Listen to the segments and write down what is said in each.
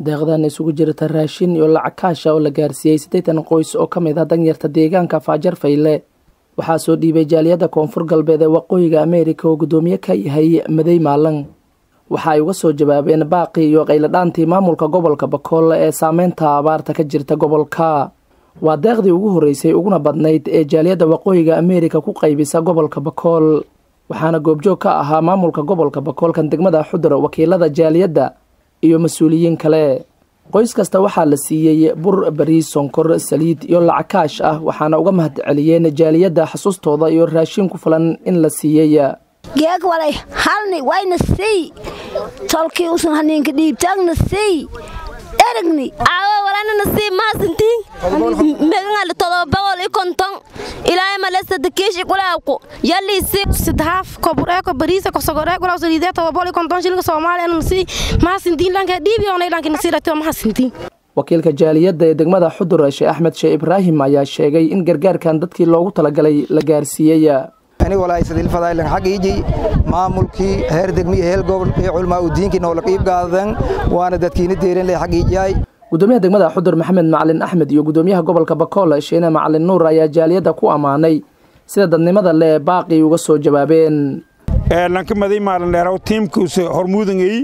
deeqdan isugu jirta raashin iyo lacag kaasha oo la gaarsiiyey siddeetan qoys oo ka mid ah danyarta deegaanka faajar fayle waxaa soo dhiibay jaaliyadda koonfur galbeed ee waqooyiga ameerika oo guddoomiye ka yahay madey maalan waxa ay uga soo jawaabeen baaqii iyo qayladhaantii maamulka gobolka bakool ee saameynta abaarta ka jirta gobolka waa deeqdii ugu horreysay uguna badnayd ee jaaliyadda waqooyiga ameerika ku qaybisa gobolka bakool waxaana goobjoog ka ahaa maamulka gobolka bakoolkan degmada xudura wakiilada jaaliyadda iyo mas-uuliyiin kale qoys kasta waxaa la siiyey bur bariis sonkor saliid iyo lacag kaash ah waxaana uga mahad celiyeen jaaliyadda xasuustooda iyo raashin ku filan in la siiyey geeg walay halni wayna siy tolkii usan haniinka dhiibtaagna siy eragni aawo walanana sii maasantiin megangali todoba boqol iyo konton ilaahay malesada keeshi kulaawku yaliisi sidhaaf kobureeko bariisa kosogoree kulaw saliidee todoba boqol iyo konton shilinka soomaaliya nasi maasintiin dhanka dhiibi oonay dhanka nasiiratio maasintiin wakiilka jaaliyadda ee degmada xudur sheekh axmed sheekh ibraahim ayaa sheegay in gargaarkan dadkii loogu talagalay la gaarsiiyey anigolaaisadilfadaylan xagiiji maamulkii heer degmiya heel gobol iyo culmaa udiinkii noola qiib gaadan waana dadkiina deeranle xagiijiyay gudoomiyaha degmada xudur maxamed macalin axmed iyo gudoomiyaha gobolka bakool sheene macalin nuur ayaa jaaliyadda ku ammaanay sida dadnimada le baaqii uga soo jawaabeen lanka maday maalin dheeraw tiimkuusa hormuudangay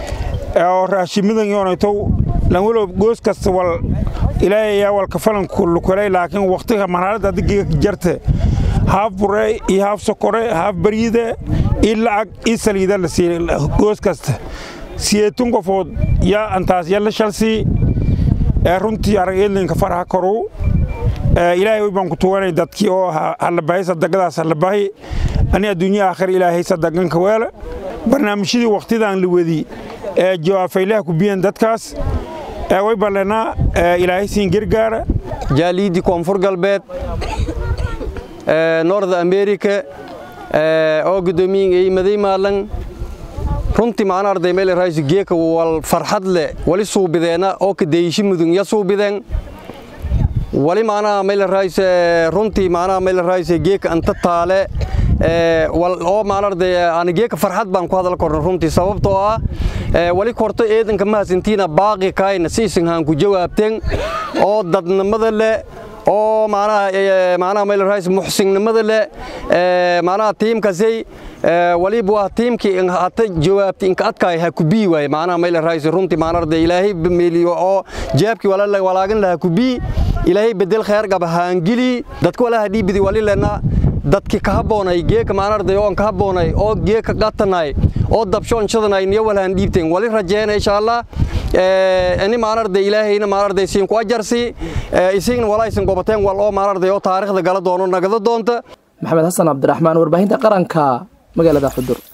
oo raashimadangyoonaytow lanwalow goos kasta wal ilaahay ayaa walka falanku lukulay laakiin wakhtiga marxaladda adiga jarta haaf bure iyo haaf sokore haaf bariida iyo lacag iyo saliida la siiy goos kasta siyeetun qofood yaa antaas yalla shalsii runtii arageedlinka faraha koru ilaahay way baan ku tuwanay dadkii oo hallabahay sadagadaas hallabahay ani adduunya aakhir ilaahay sadaganka weela barnaamijyadii wakhtidan la wedi ee jawaafaylaha ku biyan dadkaas way ballanaa ilaahay siin gargaara jaaliiddii koonfur galbeed nord america oo guddoomiyinkay maday maalan runtii macna arday meel raayso geeka wal farxad leh wali suubideena oo ka deeyishi mudun ya suubideen wali macnaha meel raayso runtii macnaha meel raayso geeka anta taale wal oo macna arday aan geeka farxad baan ku hadal korno runtii sababtoo ah wali korto eedanka mahadsantiina baaqi kaayna siisin haan ku jawaabteen oo dadnimada leh oo macnaha macnaha meel raayis muxsinnimada leh macnaha tiimkasay waliba waa tiimkii in hata jawaabti inka adkaay ha ku bii waay macnaha meel raayis runtii macnaha arday ilaahay meeliyo oo jaabki wala la walaagan laha ku bii ilaahay bedel khayr qaba haangili dadka walaha dhiibidi wali lena dadki ka haboonay geeka macnaha arday oo ka haboonay oo geeka qatanay oo dabshoon shadanay niyo walahan dhiibteen wali rajeena insha Allah ani maanarday ilaahayna maanarday siin ku ajarsi isigna walaysan gobateen wal oo maanarday oo taariikhda gala doono nagada doonta maxamed xasan cabdiraxmaan warbaahinta qaranka magaalada xudur